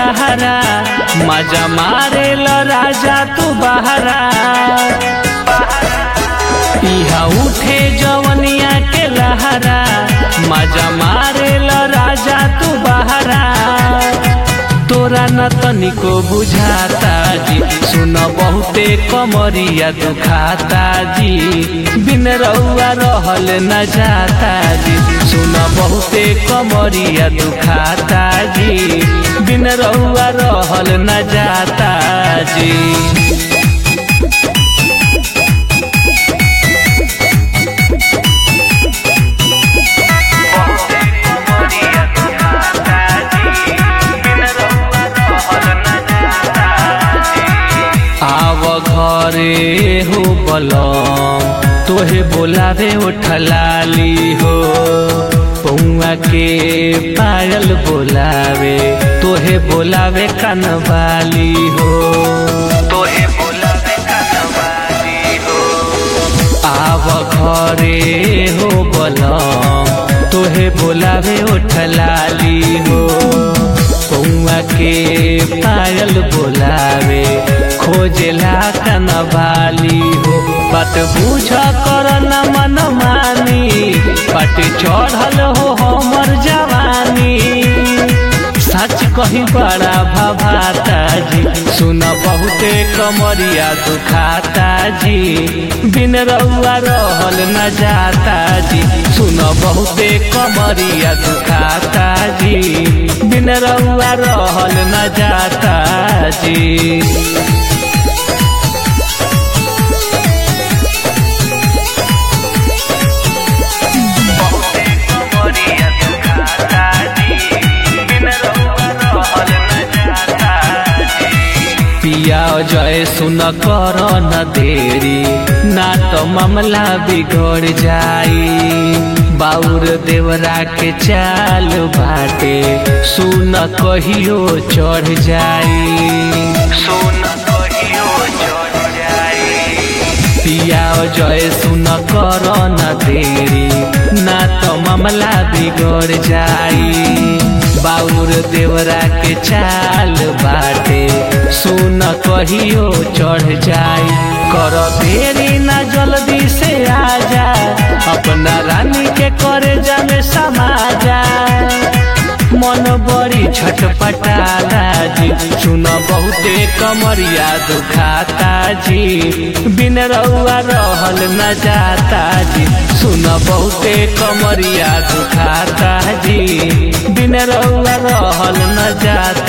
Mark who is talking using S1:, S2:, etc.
S1: लहरा मजा मारे ल राजा तू बहरा इहा उठे जवनिया के लहरा मजा मारे ल राजा तू बहरा तोरा न तनिको बुझाता जी सुन बहुते कमरिया दुखाता जी बिन रउआ रहल न जाता जी सुन बहुते कमरिया दुखाता जी बिन रउआ रहल न जाता जी आव घरे हो बलम तोहे बोलावे उठलाली हो पौआ के पायल बोलावे तोहे बोलावे कनवाली हो तोहे बोलावे कनवाली हो आव घरे हो बलम तोहे बोलावे उठलाली हो पौआ के पायल बोलावे खोजेला कनवाली हो बात बुझ कर न मन मानी पट चढ़ल हो हमर जवानी सच कही बड़ा भभाता जी सुन बहुते कमरिया दुखाता जी बिन रउआ रहल न जाता जी सुन बहुते कमरिया दुखाता जी बिन रउआ रहल न जाता जी पिया जय सुन कर न देरी ना तो मामला बिगड़ जाई बाउर देवरा के चाल बाटे सुन कहियो चढ़ जाई सुन कहियो चढ़ जाई पिया जय सुन कर न देरी ना तो मामला बिगड़ जाई बाउर देवरा के चाल बाटे सुन कहियो चढ़ जाई कर देरी ना जल्दी से आजा अपना रानी के करे जामे समाजा मन बड़ी छटपटाला जी सुन बहुते कमरिया दुखाता जी बिन रउआ रहल न जाता जी सुन बहुते कमरिया दुखाता जी बिन रउआ रहल न जाता